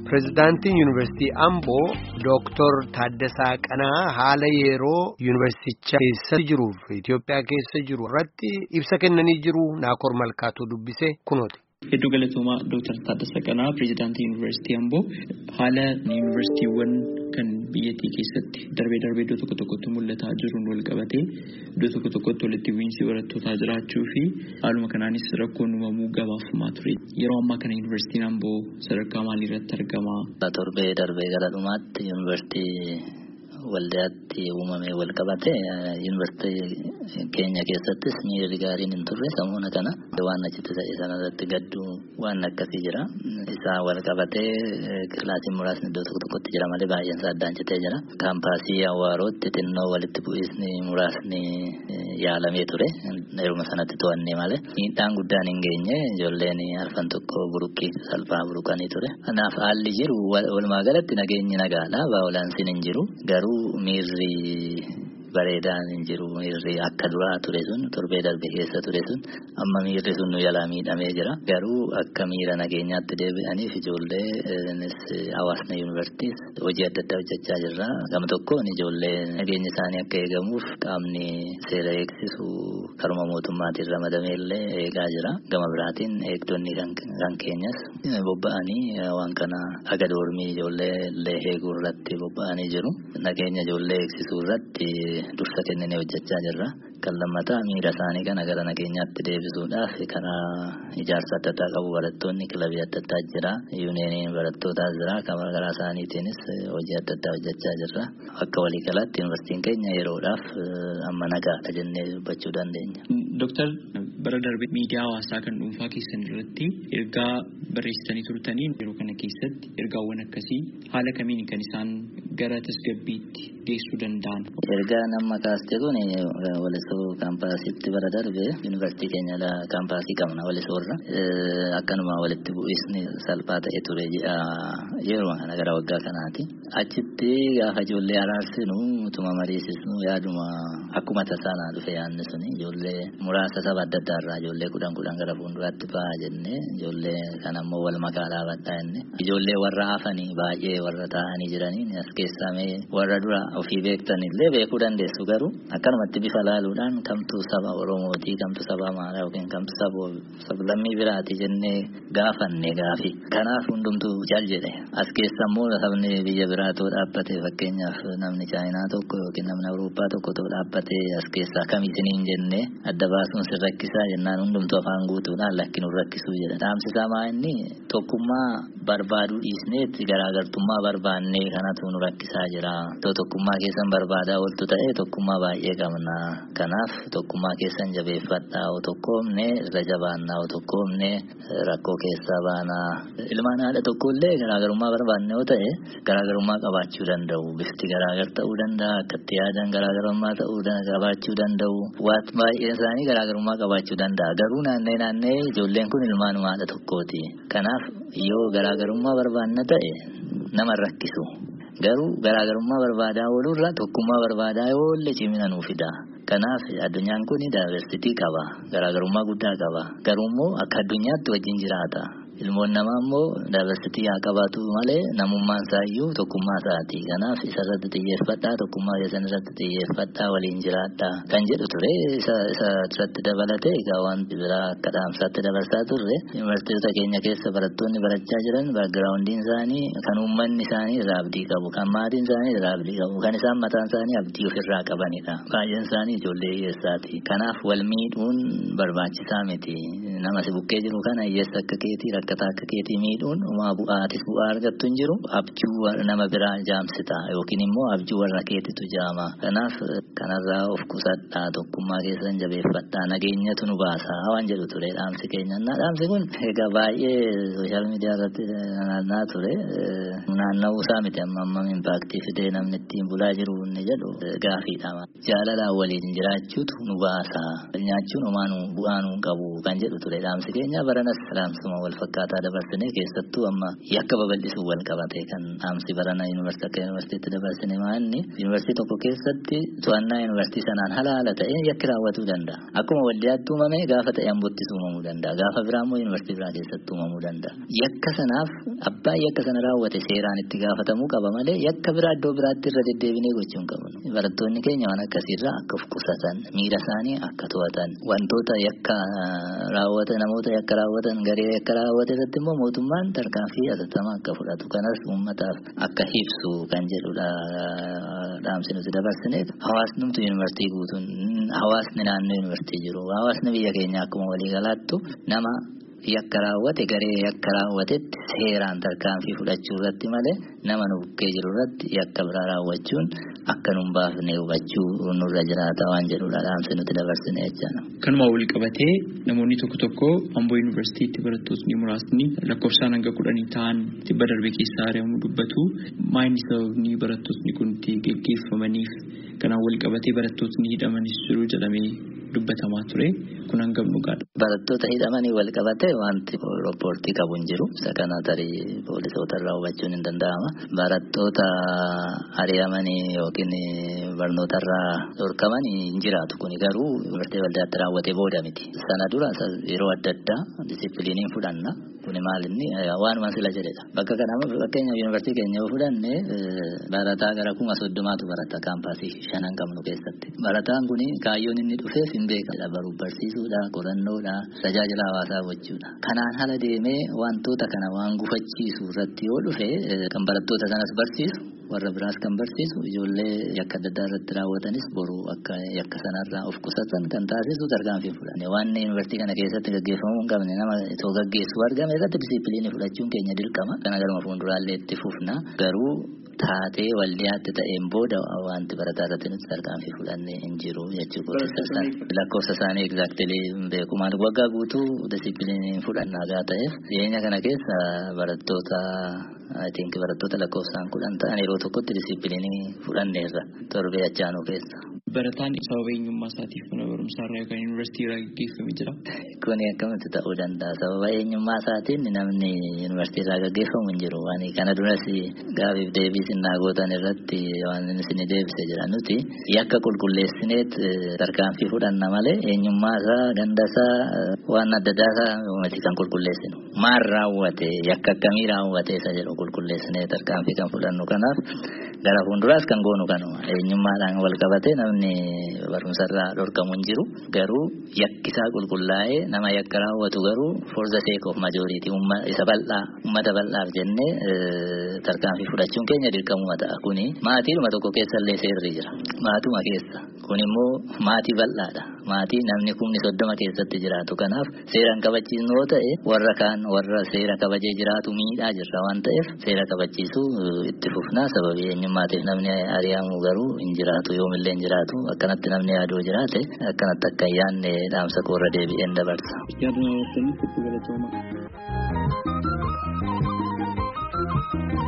Pireezidaantiin Yuunivarsiitii Amboo Dooktor Taaddasaa Qanaa haala yeroo yuunivarsiicha keessa jiruuf Itoophiyaa keessa jiru irratti ibsa kennanii jiru Naakoor Malkaatuu dubbise kunooti. Hedduu galatoomaa Dooktar Taaddasaa Qanaa Pireezidaantii Yuunivarsiitii Amboo haala yuunivarsiitiiwwan kan biyyattii keessatti darbee darbee iddoo tokko tokkotti mul'ataa jiruun wal qabatee iddoo tokko tokkotti walitti bu'iinsi barattootaa jiraachuu fi haaluma kanaanis rakkoon uumamuu gabaafamaa ture. Yeroo ammaa kana yuunivarsiitiin Amboo sadarkaa maalii irratti argama? Torbee darbee gara dhumaatti yuunivarsiitii waldaatti uumamee wal qabate yuunivarsiitii keenya keessattis miirri gaariin hin turre sammuna kana waan achitti ta'e sanarratti gadduu waan akkasii jira. Isaa wal qabatee kilaasiin muraasni iddoo tokko tokkotti jira malee baay'een isaa addaan citee jira. Kaampaasii Awwaarootti xinnoo walitti bu'iinsi muraasni yaalamee ture. Yeruma sanatti to'annee malee miidhaan guddaan hin geenye ijoolleen arfan tokko buruqqii salphaa buruqanii ture. Kanaaf haalli jiru walumaa galatti nageenyi nagaadha. Baa'olaansiin hin jiru. Garuu miirri bareedaan hin jiru miirri akka duraa ture sun torbee darbe keessa ture sun amma miirri sun nu jalaa miidhamee jira garuu akka miira nageenyaatti deebi'aniif ijoollee hawaasni yuunivarsiitiis hojii adda addaa hojjechaa jirra gama tokkoon ijoollee nageenyi isaanii akka eegamuuf qaamni seera eegsisu karuma mootummaatiin ramadamee illee eegaa jira gama biraatiin eegdonni kan keenyas bobba'anii waan kana aga doormii ijoollee illee eeguu irratti bobba'anii jiru nageenya ijoollee eegsisuu irratti dursa kennine hojjechaa jirra. Kan lammataa miira isaanii kana gara nageenyaatti deebisuudhaaf karaa ijaarsa adda addaa qabu barattoonni kilabii adda addaa jira. Yuuniyeeniin barattootaas jira. Kan garaa isaaniitiinis hojii adda addaa hojjechaa jirra. Akka waliigalaatti yuunivarsiitiin keenya yeroodhaaf amma nagaadha jennee dubbachuu dandeenya. Dooktar bara darbe miidiyaa hawaasaa kan dhuunfaa keessan irratti ergaa barreessitanii turtanii yeroo kana keessatti ergaawwan akkasii haala kamiin kan isaan gara tasgabbiitti geessuu danda'an. Ergaa nama kaaste kun walisoo kaampaasiitti bara darbe yuunivarsiitii keenya kaampaasii qabna walisoorra akkanuma walitti bu'iinsi salphaa ta'e ture yeroo kana gara waggaa kanaati. Achitti gaafa ijoollee araarsinu utuma mariisisnu yaaduma akkuma tasaanaa dhufe yaadni suni ijoollee muraasa saba adda addaa irraa ijoollee kudhan kudhan gara fuulduraatti ba'a jennee ijoollee kan ammoo wal makaa dhaabadhaa jennee ijoollee warra hafanii baay'ee warra taa'anii jiranii as keessaa mee warra dura ofii beektan illee beekuu dandeessu garuu akkanumatti bifa laaluudhaan kamtu saba Oromootii kamtu saba Amaaraa yookiin kamtu saba lammii biraati jennee gaafanne gaafi. Kanaaf hundumtuu jal jedhe as keessa immoo sabni biyya biraatoo dhaabbate fakkeenyaaf namni Chaayinaa tokko yookiin namni Awurooppaa tokko too dhaabbate as keessaa kam isiniin jennee adda baasuun sin rakkisaa jennaan hundumtuu afaan guutuudhaan lakki nu rakkisuu jedha. Dhaamsisaa maa inni tokkummaa barbaaduu dhiisneetti garaagartummaa barbaannee kanatu nu rakkisaa jira. Too tokkummaa keessan barbaadaa ooltu ta'e tokkummaa baay'ee qabna. Kanaaf tokkummaa keessan jabeeffadhaa o tokkoomne irra jabaannaa o tokkoomne rakkoo keessaa baanaa. Ilmaan haadha tokkollee garaagarummaa barbaanne yoo ta'e garaagarummaa qabaachuu danda'u. Bifti garaagar ta'uu danda'a. Akkatti yaadan garaagarummaa ta'uu qabaachuu danda'u. Waan baay'een isaanii garaagarummaa qabaachuu danda'a. Garuu naannee naannee ijoolleen kun ilmaanuma haadha tokkooti. Kanaaf yoo garaagarummaa barbaanna ta'e nama rakkisu. Garuu garaagarummaa barbaadaa oolurra tokkummaa barbaadaa yoo oolle cimina nuu fida. Kanaaf addunyaan kun daayiversitii qaba. Garaagarummaa guddaa qaba. Garuu immoo akka addunyaatti wajjin jiraata. Ilmoon namaa immoo daayiversitii haa qabaatu malee namummaan isaayyuu tokkummaa isaati. Kanaaf isa irratti xiyyeeffadhaa tokkummaa keessan irratti xiyyeeffadhaa waliin jiraadhaa kan jedhu ture isa irratti dabalatee egaa wanti biraa akka dhaamsaatti dabarsaa turre yuunivarsiitota keenya keessa barattoonni barachaa jiran baagiraawundiin isaanii kan uummanni isaanii irraa abdii qabu kan maatiin isaanii irraa abdii qabu kan isaan mataan isaanii abdii ofirraa qabanidha. Baay'een isaanii ijoollee hiyyeessaati. Kanaaf wal miidhuun barbaachisaa miti. Nama si bukkee jiru kana hiyyeessa akka keetii rakkataa akka keetii miidhuun umaa bu'aatis bu'aa argattu hin jiru abjuu nama biraa jaamsita yookiin immoo abjuu warra keetitu jaama. Kanaaf kanarraa of qusadhaa tokkummaa keessan jabeeffadhaa nageenyatu nu baasa waan jedhu ture dhaamsi keenya. Dhaamsi kun egaa baay'ee sooshaal miidiyaa irratti naanna'aa ture. Naanna'uu isaa miti amma ammam impaaktii fidee namni ittiin bulaa jiru inni jedhu gaafiidha. Jaalalaan waliin jiraachuutu nu baasa. Nyaachuun homaa nu bu'aa nu qabu kan jedhu ture dhaamsi keenya baranas dhaamsuma wal fakkaata. akkaataa dabarsine keessattuu amma yakka babal'isuu wal qabate kan dhaamsi barana yuunivarsiitii akka yuunivarsiitiitti dabarsine maanni yuunivarsiitii tokko keessatti to'annaa yuunivarsiitii sanaan haala haala ta'een yakki raawwatuu danda'a. Akkuma waldiyaatti uumame gaafa ta'e ambottis uumamuu danda'a. Gaafa biraa immoo yuunivarsiitii biraa keessatti uumamuu danda'a. Yakka sanaaf abbaa yakka sana raawwate seeraan itti gaafatamuu qaba malee yakka biraa iddoo biraatti irra deddeebinee gochuu hin qabnu. Barattoonni keenya waan akkasiirraa akka of qusatan miira isaanii akka to'atan wantoota yakka raawwatan namoota yakka raawwatan garee yakka raawwate irratti immoo mootummaan tarkaanfii hatattamaa akka fudhatu kanas uummataaf akka ibsu kan jedhudha dhaamsi nuti dabarsine hawaasnumtu yuunivarsiitii guutuun hawaasni naannoo yuunivarsiitii jiru hawaasni biyya keenya akkuma waliigalaattu nama yakka raawwate garee yakka raawwatetti seeraan tarkaanfii fudhachuu irratti malee nama nu bukkee jiru irratti yakka biraa raawwachuun akka nu hin baafne hubachuu nurra jiraata waan jedhudha dhaamsi nuti dabarsine jechaadha. Kanuma wal qabatee namoonni tokko tokko Amboo Yuunivarsiitiitti barattoonni muraasni lakkoofsaan hanga kudhanii ta'an dhibba darbe keessaa ari'amuu dubbatu. Maayini sababni barattoonni kun itti geggeeffamaniif kanaan wal qabatee barattoonni hidhamanis jiru jedhamee dubbatamaa ture kun hangam dhugaadha. Barattoota hidhamanii wal qabatee wanti rooppoortii qabu hin jiru. Isa kana tarii poolisoota irraa hubachuun hin danda'ama. Barattoota ari'amanii yookiin barnoota irraa dhorkaman hin jiraatu. Kuni garuu yuunivarsiitii waldaatti raawwatee booda miti. Sana dura yeroo adda addaa disipiliiniin fudhanna. Kuni maal inni waanuma sila jedhedha. Bakka kana fakkeenya yuunivarsiitii keenya yoo fudhanne barataa gara kuma soddomaatu barata kaampaasii shanan qabnu keessatti. Barataan kuni kaayyoon inni dhufeef hin beekamne baruuf barsiisuudha, qorannoodha, tajaajila hawaasaa gochuudha. Kanaan hala deemee wantoota kana waan gufachiisu irratti yoo dhufe kan barattoota sanas barsiisu warra biraas kan barsiisu ijoollee yakka adda addaa irratti raawwatanis boru akka yakka sanarraa of qusatan kan taasisu tarkaanfii fudhanne waan yuunivarsiitii kana keessatti gaggeeffamuu hin qabne nama itoo gaggeessu argame irratti disipiliinii fudhachuun keenya dirqama kana garuma fuulduraallee itti fufna garuu taatee waldiyaatti ta'een booda wanti barataa irratti nuti tarkaanfii fudhanne hin jiru jechuudha. Lakkoofsa isaanii egzaaktilii beeku maal waggaa guutuu disipiliinii fudhannaa gaa ta'eef dhiyeenya kana keessa barattoota I think barattoota lakkoofsaan kudhan ta'an yeroo tokkotti disipiliinii fudhanneerra torbee achaanuu keessa. Barataan sababa eenyummaa isaatiif mana barumsaa irraa yookaan yuunivarsiitii irraa gaggeeffamee jira. Kuni akkamitti ta'uu danda'a. Sababa eenyummaa isaatiin namni yuunivarsiitii irraa gaggeeffamu hin jiru. Waan kana duras gaafiif deebii sinnaa gootan irratti waan isin deebise jira. Nuti yakka qulqulleessineet tarkaanfii fudhanna malee eenyummaa isaa ganda isaa waan adda addaa isaa miti kan qulqulleessinu. Maal raawwate yakka akkamii raawwate isa jedhu qulqulleessinee tarkaanfii kan fudhannu kanaaf gara fuulduraas kan goonu kanuma eenyummaadhaan wal qabatee namni barumsarraa dhorkamu hin jiru garuu yakkisaa qulqullaa'ee nama yakka raawwatu garuu for the sake of majority isa bal'aa uummata bal'aaf jennee tarkaanfii fudhachuun keenya dirqamuma ta'a kuni maatiidhuma tokko keessallee seerri jira maatuma keessa kun immoo maatii bal'aadha maatii namni kumni soddoma keessatti jiraatu kanaaf seeraan kabachiisnu yoo ta'e warra kaan warra seera kabajee jiraatu miidhaa jirra waan ta'eef seera kabachiisuu itti fufnaa sababii eenyummaatiif namni ari'amu garuu hin jiraatu yoomillee hin jiraatu akkanatti namni yaaduu jiraate akkanatti akka hin yaadne dhaamsa koorra deebi'een dabarsa. Yaaduma keessaniif itti galatoomaa.